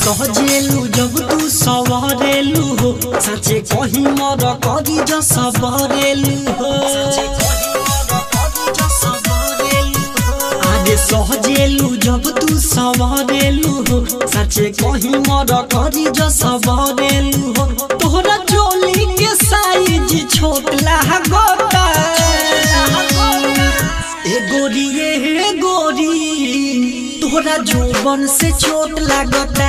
सहजेलू जब तू सवरेलू हो सचे कहीं मर करी जो सबरेलू हो आगे सहजेलू जब तू सवरेलू हो सचे कहीं मर करी जो सबरेलू हो तोहरा चोली के साइज छोट लागता ए गोरी ए गोरी तोहरा जोबन से चोट लागता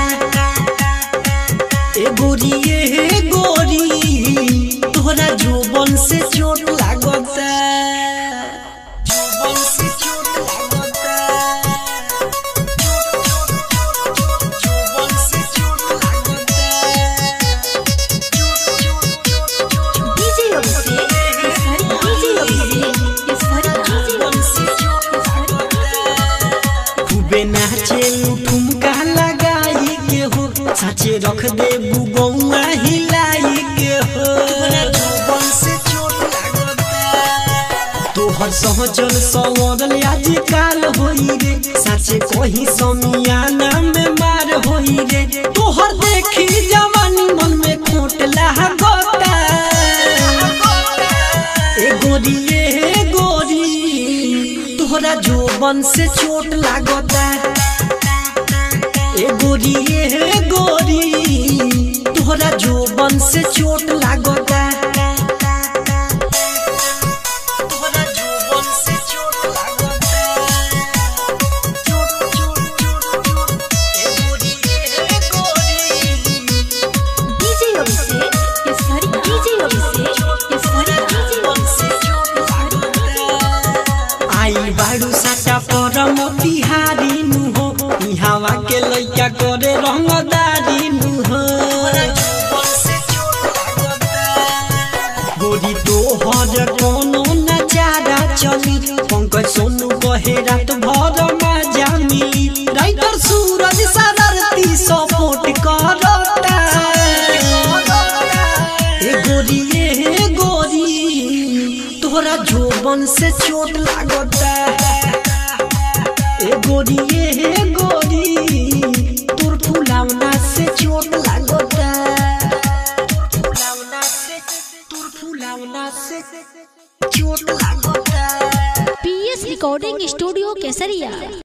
ए गोरी ए गोरी तोहरा जोबन से चोट लागता जोबन से चोट लागता जोबन से चोट लागता डीजे अभिषेक डीजे अभिषेक इस खूबे नाचे ठुमका लगाई के हो साचे रख दे बुगौआ हिलाई के हो तोहर सहजल सवरल आजकाल होई रे साचे कहीं समियाना में मार होई रे तोहर देखी जवानी मन में खोट लागता ए गोरी ए गोरी तोहरा जोबन से चोट लागता ए गोरी ए गोरी तोहरा जोबन से चोट लागता तोहरा जोबन से चोट लागता चोट चोट चोट चोट ए गोरी ए गोरी डीजे अभिषेक इस डीजे अभिषेक इस आई बाड़ू साटा पर मोतिहारी नु हो ई हवा के लइका करे रंगदारी नु हो गोरी तोहर कोनो नजारा चली पंकज सोनू कहे रात भर मजा मिली राइटर सूरज सररती सपोर्ट करता ए गोरी ए गोरी तोहरा जोबन से चोट लागता ए गोरी ए गोरी तोर फुलावना से चोट लागता तोर फुलावना से तोर फुलावना से चोट लागता पीएस रिकॉर्डिंग स्टूडियो केसरिया